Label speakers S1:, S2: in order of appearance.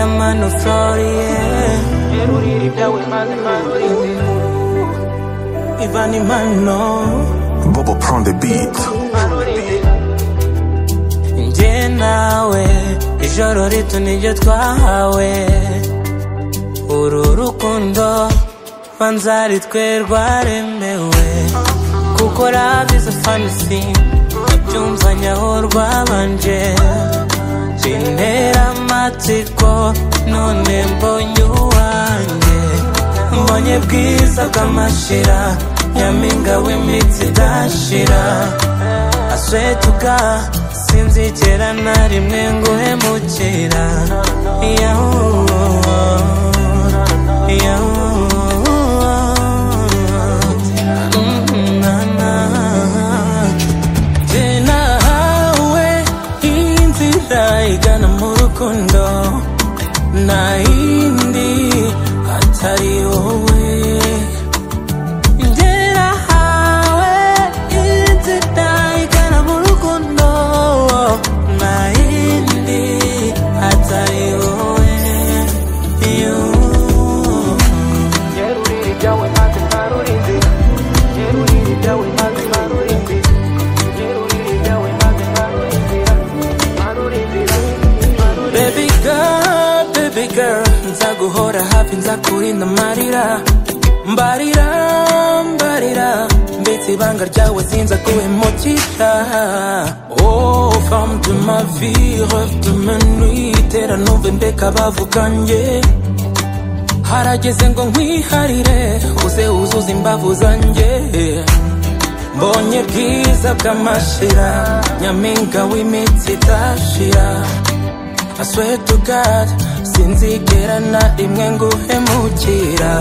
S1: am an authority.
S2: Erurira ibyawe maze mpangirize
S1: Even imano,
S3: Bobo prend the beat.
S2: mpangirize
S1: njye nawe, ijoro rito niryo twahawe. Uru rukundo, banza ari twe rwaremewe. Kuko love is a fantasy, nabyumva nyaho rwabanje. Bintera amatsiko, none mbonye uwanjye. mbonye bwiza bw'amashira nyampinga w'imitsi idashira aswetuka sinzigera na rimwe nguhemukira yahu yahu Mm, na, na. Jye nahawe inzira igana mu rukundo nta yindi atari wowe Jye nahawe inzira igana mu rukundo nta yindi atari wowe You.
S2: Erurira ibyawe maze mpangirize Erurira ibyawe maze mpangirize Erurira ibyawe maze mpangirize Mpangirize
S1: Baby girl, baby girl Nzaguhora hafi nzakurinda amarira Mbarira, mbarira Mbitse ibanga ryawe sinza kuhemukira Oh, femme de ma vie, rêve de ma nuit Tera numve mbeka bavuga njye Harageze ngo nkwiharire Uze uzuze imbavu zanjye mbonye bwiza bw'amashira nyampinga w'imitsi idashira I swear to God sinzigera na rimwe nguhemukira